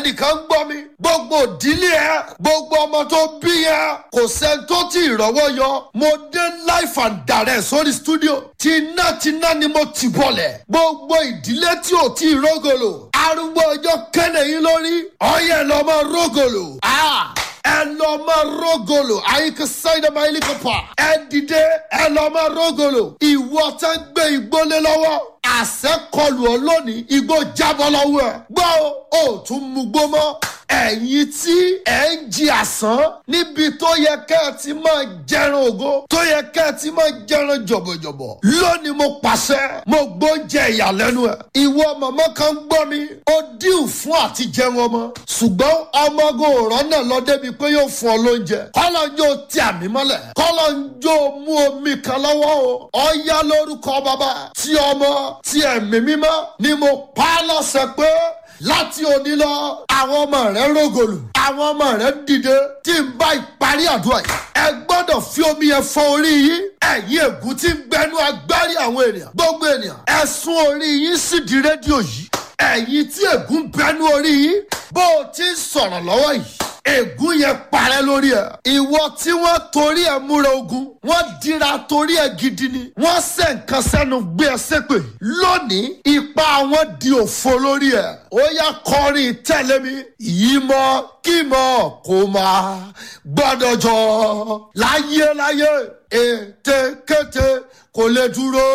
ẹnìkan ń gbọ́ mi gbogbo ìdílé ẹ gbogbo ọmọ tó bí ẹ kò sẹ́ni tó ti ìrọ̀wọ́ yọ mo dé life and direct sórí studio tinátiná ni mo ti bọ̀lẹ̀ gbogbo ìdílé tí ò tí ì rógòlò arúgbó ọjọ́ kẹ́lẹ̀ yín lórí ọyẹ lọ́mọ rógòlò. Ah! ẹ lọ máa rógòlò àyíká sáyidá máa ilé kọpa ẹ dìde ẹ lọ máa rógòlò ìwọ tẹ ń gbé igbólé lọ́wọ́ àṣẹ kọlù ọ lónìí igbó jábọ́ lọ́wọ́ ẹ gbọ́ ò tún mú gbó mọ́ ẹ̀yin tí ẹ̀ ń jí àsán níbi tó yẹ kẹ́ ẹ ti máa jẹran ògo tó yẹ kẹ́ ẹ ti máa jẹran jọ̀bọ̀jọ̀bọ̀ lónìí mo pàṣẹ mo gbóúnjẹ ìyàlẹ́nu ẹ̀ ìwọ màmá kan gbọ́ mi ó díù fún àti jẹun ọmọ ṣùgbọ́n ọmọgò ọ̀rọ̀ náà lọ débi pé yóò fún ọ lóúnjẹ kọ́lọ́ ń jó tí àmì mọ́lẹ̀ kọ́lọ́ ń jó mú omi kan lọ́wọ́ o ọ̀ya lórúkọ bàbá tí ọmọ tí ẹ̀mí mímọ́ ni mo pa á lọ́sẹ̀ pé láti òní lọ àwọn ọmọ rẹ rògòlù àwọn ọmọ rẹ dìde tí n bá ìparí àdúrà yìí ẹ gbọ́dọ̀ fi omi yẹn fọ orí yín ẹ̀yin ègún tí ń gbẹnu agbárí àwọn ènìyàn gbogbo ènìyàn ẹ sún orí yín sì di rédíò yìí ẹ̀yin tí ègún bẹnu orí yín bó o ti ń sọ̀rọ̀ lọ́wọ́ yìí ègún yẹn parẹ́ lórí ẹ̀. ìwọ tí wọ́n torí ẹ̀ múra ogun wọ́n dira torí ẹ̀ gidi ni. wọ́n sẹ̀ nǹkan sẹ́nu gbé ẹ sépè. lónìí ipa wọn di òfo lórí ẹ̀. ó yá kọrin tẹ̀lé mi. yìí mọ kí mọ kó máa gbọ́dọ̀ jọ. láyé láyé ète kété kò lè dúró.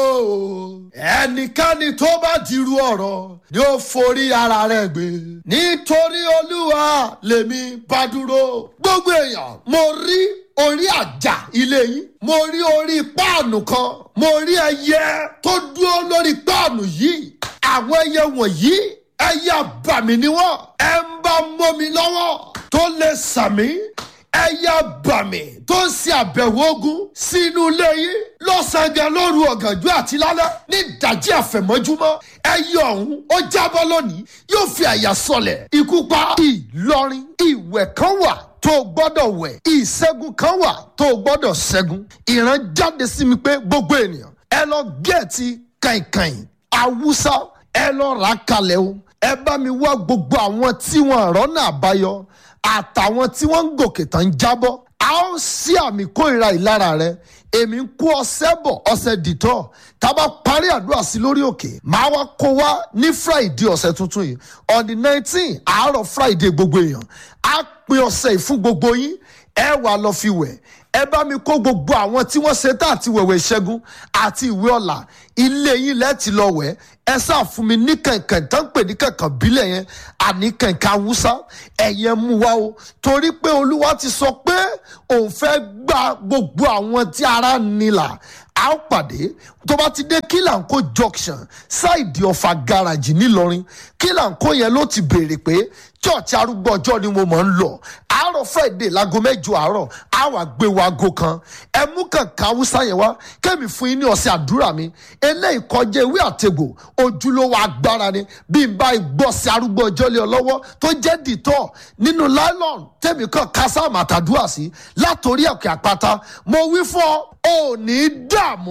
ẹnikẹ́ni tó bá dirú ọ̀rọ̀ ni ó forí ara rẹ̀ gbé. nítorí olúwa lèmi bá dúró. gbogbo èèyàn mo rí orí àjà ilé yín mo rí orí páànù kan mo rí ẹyẹ tó dúró lórí páànù yìí àwọn ẹyẹ wọ̀nyí ẹyẹ àbàmì ni wọ́n ẹ ń bá mọ́mi lọ́wọ́ tó lè sàmí ẹyẹ àbàmì tó ń ṣe àbẹ̀wò ogun sínú ilé yín lọ́sàn-án lóru ọ̀gànjọ́ àti lálẹ́ ní ìdájí àfẹ̀mọ́júmọ́ ẹyẹ ọ̀hún ó jábọ́ lónìí yóò fi àyà sọlẹ̀ ikú pa ìlọrin ìwẹ̀ kan wà tó o gbọ́dọ̀ wẹ̀ ìṣẹ́gun kan wà tó o gbọ́dọ̀ ṣẹ́gun ìran jáde sí mi pé gbogbo ènìyàn ẹ lọ gẹ̀ẹ́tì kàìnkàìn awúsá ẹ lọ rà á kalẹ̀ o ẹ bá mi wá gbogbo àwọn tí wọn rọ́nà àbáyọ àtàwọn tí wọ́n ń gòkè tán ń jábọ́ a ó sí àmì kórìíra ìlara rẹ èmi ń kó ọsẹ bọ̀ ọsẹ dìtọ̀ tá a bá parí àdúrà sí lórí òkè máa wá kó wá ní friday ọ̀sẹ̀ tuntun yìí on the nineteen àárọ̀ friday gbogbo èèyàn á pin ọ̀sẹ̀ yìí fún gbogbo yín ẹ wà lọ fi wẹ̀ ẹ bá mi kó gbogbo àwọn tí wọ́n ṣe tá àti wẹ̀wẹ̀ ìṣẹ́gun àti ìwé ọ̀la ilé yín lẹ́ẹ̀tì lọ wẹ̀ ẹ sáà fún mi ní kànkàn tó ń pè ní kànkàn bílẹ̀ yẹn àní kànkàn awúsá ẹ̀yẹ mú wa o torí pé olúwa ti sọ pé òun fẹ́ gba gbogbo àwọn tí ara nílà a ó pàdé tó bá ti dé kílànkó junction ṣáìdì ọ̀fà gáràjì ńìlọrin kílànkó yẹn ló ti béèrè pé church arúgbó ọjọ́ ni mo mọ̀ ń lọ àárọ̀ friday láago mẹ́jọ àárọ̀ á wà gbé wa aago kan ẹ mú kànká haúsá yẹn wá kẹ́mi fún yín ní ọ̀sẹ̀ àdúrà mi eléyìí kọjá ewé àtegbò ojúlówó agbára ni bí n bá gbọ́ sí arúgbó ọjọ́ lé ọ lọ́wọ́ tó jẹ́ dìtọ́ nínú nylon tẹ̀mí kan kásáàmù àtàdúrà sí látòrí ẹ̀kẹ́ àpáta mo wí fún ọ ò ní dààmú